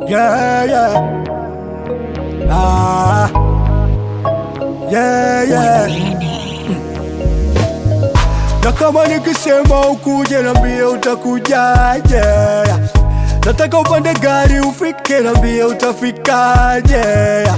Yeah, yeah. Ah. Yeah, yeah. Na kama nikisema ukuje nambie utakujaje yeah. Nataka upande gari ufike nambie utafikaje yeah.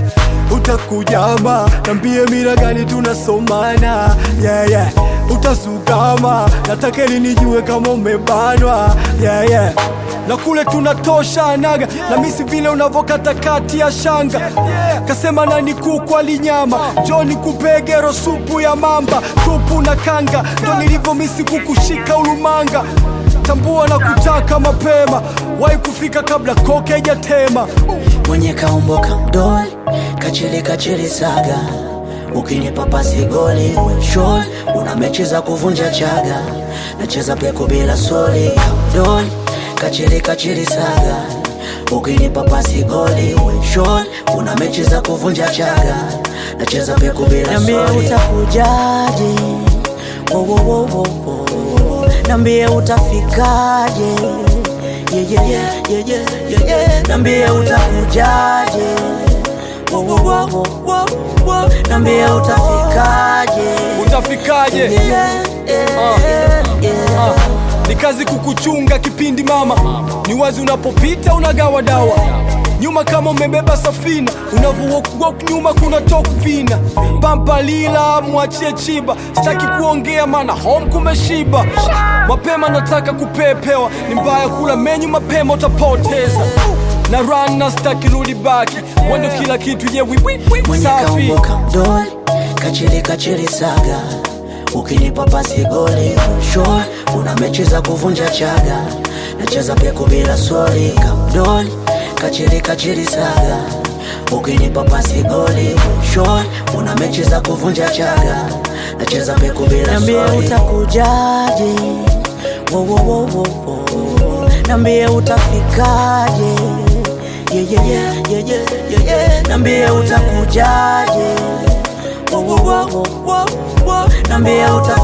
Utakujama nambie mira gani tunasomana yeah, yeah. Utasugama nataka ili nijue kama umebanwa yeah, yeah. Na kule tunatosha naga na misi vile unavokata kati ya shanga kasema nani kuku alinyama njoni kupegero supu ya mamba tupu na kanga ndo nilivyo misi kukushika ulumanga tambua na kutaka mapema wai kufika kabla koke ijatema mwenye kaumbo kamdoli kachili kachili saga ukinipa pasi goli shol una mechi za kuvunja chaga nacheza peku bila soli kamdoli kachili kachili saga ukinipa pasi goli shol una mechi za kuvunja chaga nacheza peku bila Niambie soli utakujaje, wo, wo, wo, wo, wo. Niambie utafikaje, yeah, yeah, yeah, yeah, yeah, yeah, yeah. Niambie utakujaje, wo, wo, wo, wo, wo, wo. Niambie utafikaje, utafikaje yeah, yeah, Ah. yeah, yeah. Ah, ni kazi kukuchunga kipindi mama, ni wazi unapopita unagawa dawa nyuma kama umebeba safina, unavyowok nyuma kuna tok vina pampa lila, mwachie chiba, sitaki kuongea mana home kumeshiba. Mapema nataka kupepewa, ni mbaya kula menyu mapema utapoteza na run na sitaki rudi baki, wendo kila kitu ye wiwi mwenye safi kaumbo kamdoli kachili kachili saga ukinipa pasi goli shol una mechi za kuvunja chaga nacheza peku bila soli kamdoli kachili kachili saga ukinipa pasi goli shol una mechi za kuvunja chaga nacheza peku bila Niambie soli utakujaje, wo, wo, wo, wo, wo. Niambie utafikaje, yeah, yeah, yeah, yeah, yeah, yeah, yeah. Niambie utakujaje, wo, wo, wo, wo, wo, wo. Niambie utafikaje